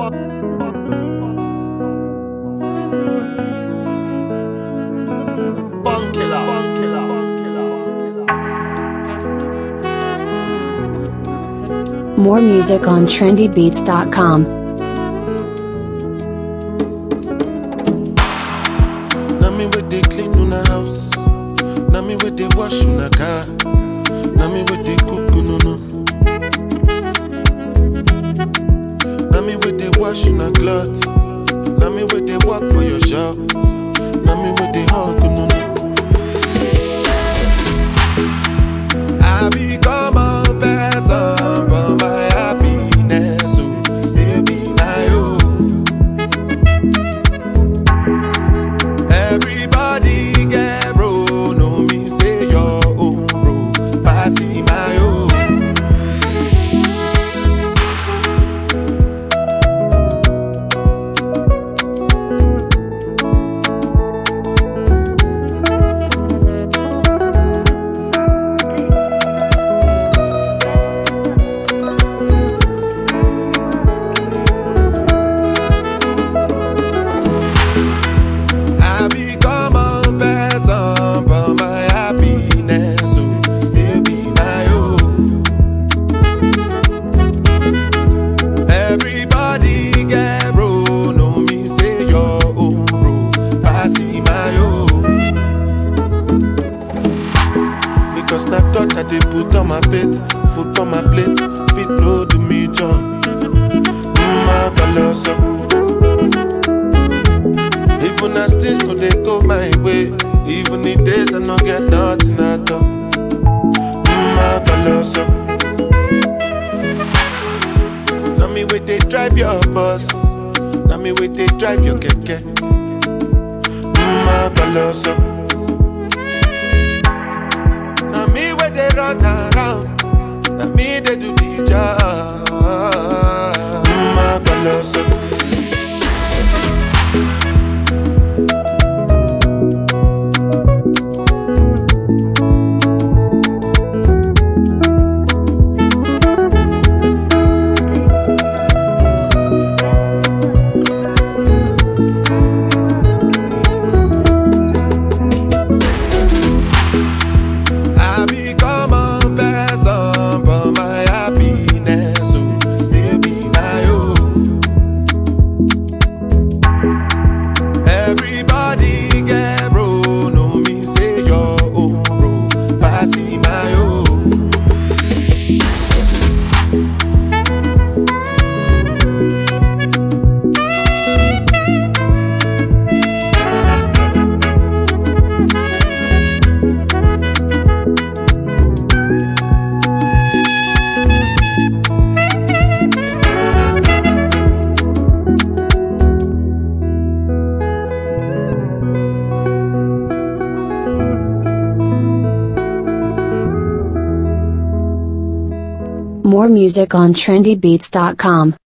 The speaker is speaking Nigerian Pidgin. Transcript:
More music on trendybeats.com. Na me with they clean una house. Na me with they wash una car. Na me with they cook no no. Na me with they wash una cloth. Na me with they work for your shop. Na me with they hug no no. I become a person for my happiness. So still be my own. Everybody get bro, no me say your own bro, passing my own. I become a person for my happiness, so still be my own. Everybody get bro, no me say your own bro, passing my own. Because na God that they put on my faith, food for my plate, fit no do me John. Mm, my even as things no dey go my way, even the days I no get nothing at all. Mm, Colosso. Now me wait they drive your bus, now me wait they drive your keke. Mm, Colosso. Now me wait they run around, now me they do the job. Mm, Colosso. I become a person for my happiness, so still be my own. Everybody get bro, no me say your own bro, passing my own. More music on trendybeats.com.